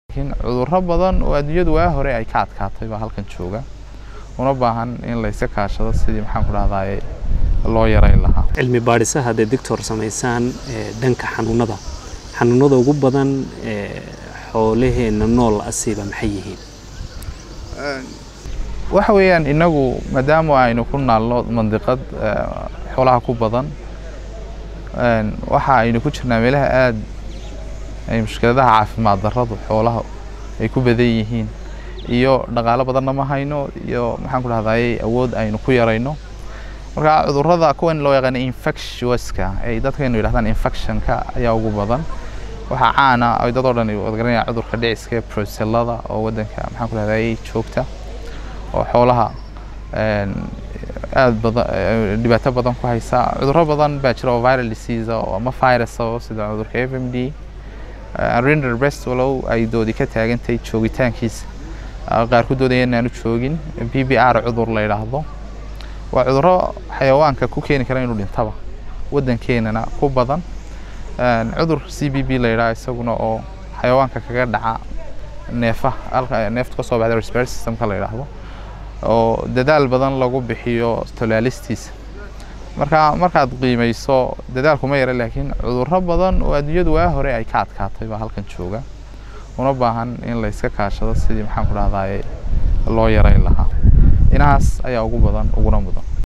laakiin cudurro badan oo adduunyadu waa hore ay ka adkaatay baa halkan jooga una baahan in layska kaashado sidii maxaan ku dhahdaye loo yarayn lahaa cilmi baadhisaha hadday doctor samaysaan dhanka xanuunada xanuunada ugu badan xoolaheenna nool asiiba maxay yihiin waxa weeyaan inagu maadaama aynu ku naalno mandiqad xoolaha ku badan waxa aynu ku jirnaa meelaha aada ay mushkiladaha caafimaad darradu xoolaha ay ku badan yihiin iyo dhaqaalo badanna ma hayno iyo maxaan ku dhahdaye awood aynu ku yarayno marka cudurrada kuwan loo yaqaano infectioska ay dadkaynu yidhahdaan infectionka ayaa ugu badan waxaa caana ay dad oo dhan wada garanayaan cudurka dhiciska ee brocellada oo waddanka maxaan ku dhahdaye joogta oo xoolaha aad badan dhibaato badan ku haysa cudurro badan baa jira oo viral disease oo ama virus oo sida cudurka f m d render breast walow ay doodi ka taagantahay joogitaankiisa qaar ku doodaya inaanu joogin b b r cudur la yidhaahdo waa cudurro xayawaanka ku keeni kara inuu dhintaba waddankeenana ku badan cudur c b b la yidhaha isaguna oo xayawaanka kaga dhaca neefaha neefta ka soo baxda respiratory systemka la yidhaahdo oo dadaal badan lagu bixiyo tolaalistiisa marka markaad qiimayso dadaalku ma yara laakiin cudurro badan oo adduunyadu waa hore ay ka adkaatay baa halkan jooga una baahan in layska kaashado sidii maxaan ku dhahdaye loo yarayn lahaa inahaas ayaa ugu badan uguna mudan